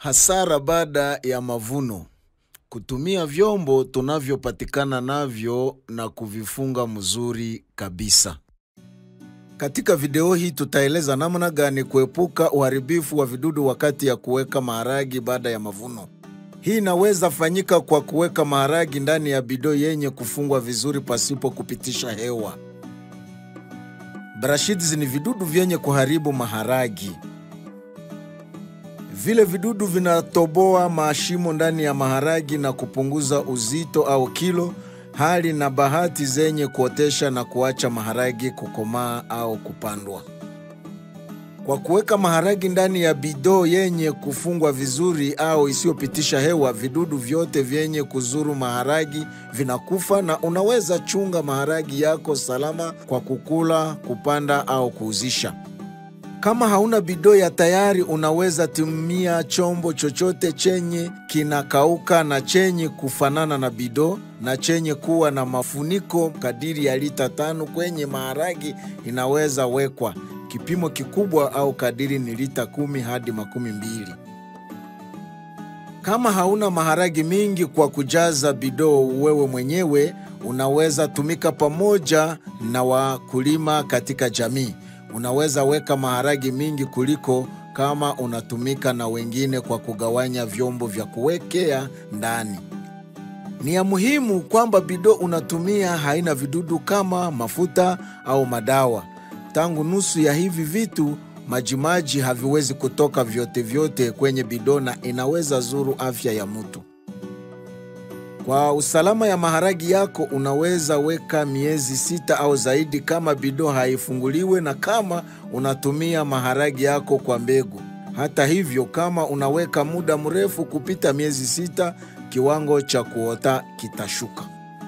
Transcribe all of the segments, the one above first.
Hasara baada ya mavuno: kutumia vyombo tunavyopatikana navyo na kuvifunga mzuri kabisa. Katika video hii tutaeleza namna gani kuepuka uharibifu wa vidudu wakati ya kuweka maharagi baada ya mavuno. Hii inaweza fanyika kwa kuweka maharagi ndani ya bidoo yenye kufungwa vizuri pasipo kupitisha hewa. Brashids ni vidudu vyenye kuharibu maharagi. Vile vidudu vinatoboa mashimo ndani ya maharagi na kupunguza uzito au kilo, hali na bahati zenye kuotesha na kuacha maharagi kukomaa au kupandwa. Kwa kuweka maharagi ndani ya bidoo yenye kufungwa vizuri au isiyopitisha hewa, vidudu vyote vyenye kuzuru maharagi vinakufa na unaweza chunga maharagi yako salama kwa kukula, kupanda au kuuzisha. Kama hauna bidoo ya tayari, unaweza tumia chombo chochote chenye kinakauka na chenye kufanana na bidoo na chenye kuwa na mafuniko kadiri ya lita tano kwenye maharagi inaweza wekwa. Kipimo kikubwa au kadiri ni lita kumi hadi makumi mbili. Kama hauna maharagi mingi kwa kujaza bidoo wewe mwenyewe, unaweza tumika pamoja na wakulima katika jamii. Unaweza weka maharagi mingi kuliko kama unatumika na wengine kwa kugawanya vyombo vya kuwekea ndani. Ni ya muhimu kwamba bidoo unatumia haina vidudu kama mafuta au madawa. Tangu nusu ya hivi vitu majimaji haviwezi kutoka vyote vyote kwenye bidoo na inaweza zuru afya ya mtu. Kwa usalama ya maharagi yako unaweza weka miezi sita au zaidi kama bidoo haifunguliwe na kama unatumia maharagi yako kwa mbegu. Hata hivyo, kama unaweka muda mrefu kupita miezi sita, kiwango cha kuota kitashuka.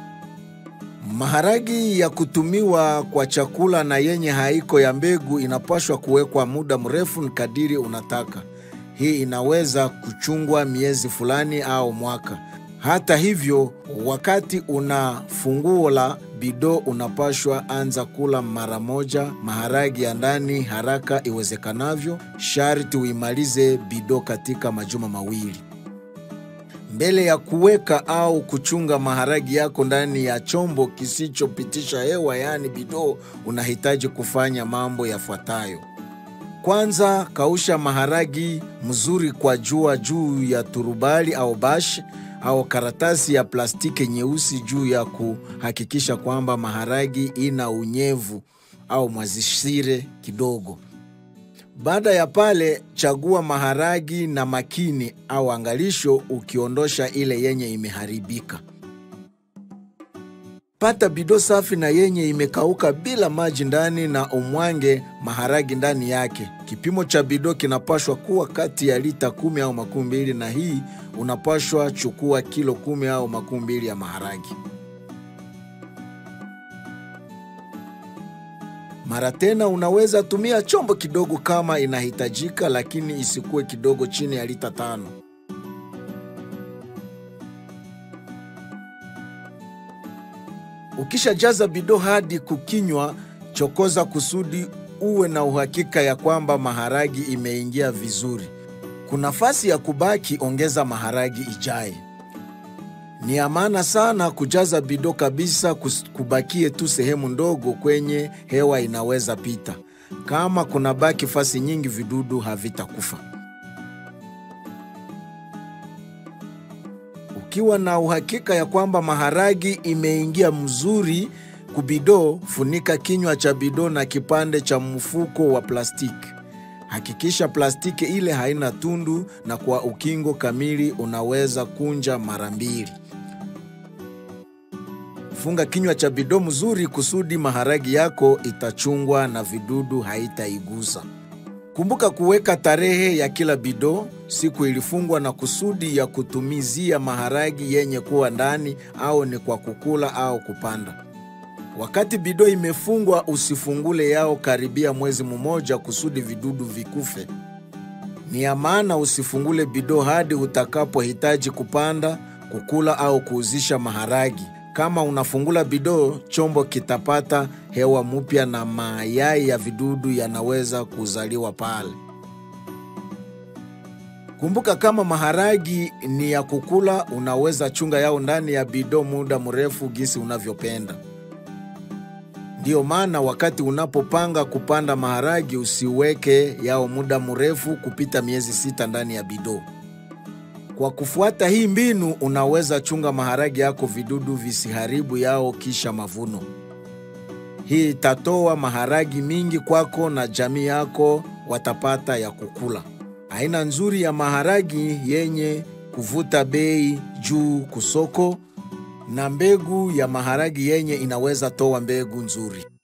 Maharagi ya kutumiwa kwa chakula na yenye haiko ya mbegu inapaswa kuwekwa muda mrefu kadiri unataka. Hii inaweza kuchungwa miezi fulani au mwaka. Hata hivyo, wakati una funguo la bidoo unapashwa anza kula mara moja maharagi ya ndani haraka iwezekanavyo. Sharti uimalize bidoo katika majuma mawili mbele ya kuweka au kuchunga maharagi yako ndani ya chombo kisichopitisha hewa, yaani bidoo. Unahitaji kufanya mambo yafuatayo. Kwanza, kausha maharagi mzuri kwa jua juu ya turubali au bash au karatasi ya plastiki nyeusi juu ya kuhakikisha kwamba maharagi ina unyevu au mwazishire kidogo. Baada ya pale, chagua maharagi na makini au angalisho, ukiondosha ile yenye imeharibika. Pata bidoo safi na yenye imekauka bila maji ndani na umwange maharagi ndani yake. Kipimo cha bidoo kinapashwa kuwa kati ya lita kumi au makumi mbili, na hii unapashwa chukua kilo kumi au makumi mbili ya maharagi. Mara tena unaweza tumia chombo kidogo kama inahitajika, lakini isikuwe kidogo chini ya lita tano. Ukishajaza bidoo hadi kukinywa, chokoza kusudi uwe na uhakika ya kwamba maharagi imeingia vizuri. Kuna nafasi ya kubaki, ongeza maharagi ijaye. Ni ya maana sana kujaza bidoo kabisa, kubakie tu sehemu ndogo kwenye hewa inaweza pita. Kama kuna baki fasi nyingi, vidudu havitakufa. Ukiwa na uhakika ya kwamba maharagi imeingia mzuri kubidoo, funika kinywa cha bidoo na kipande cha mfuko wa plastiki. Hakikisha plastiki ile haina tundu, na kwa ukingo kamili unaweza kunja mara mbili. Funga kinywa cha bidoo mzuri kusudi maharagi yako itachungwa na vidudu haitaigusa. Kumbuka kuweka tarehe ya kila bidoo, siku ilifungwa na kusudi ya kutumizia maharagi yenye kuwa ndani, au ni kwa kukula au kupanda. Wakati bidoo imefungwa, usifungule yao karibia mwezi mmoja kusudi vidudu vikufe. Ni ya maana usifungule bidoo hadi utakapohitaji kupanda, kukula au kuuzisha maharagi. Kama unafungula bidoo, chombo kitapata hewa mpya na mayai ya vidudu yanaweza kuzaliwa pale. Kumbuka, kama maharagi ni ya kukula, unaweza chunga yao ndani ya bido muda mrefu gisi unavyopenda. Ndiyo maana wakati unapopanga kupanda maharagi, usiweke yao muda mrefu kupita miezi sita ndani ya bido. Kwa kufuata hii mbinu, unaweza chunga maharagi yako vidudu visiharibu yao kisha mavuno. Hii itatoa maharagi mingi kwako na jamii yako watapata ya kukula. Aina nzuri ya maharagi yenye kuvuta bei juu kusoko na mbegu ya maharagi yenye inaweza toa mbegu nzuri.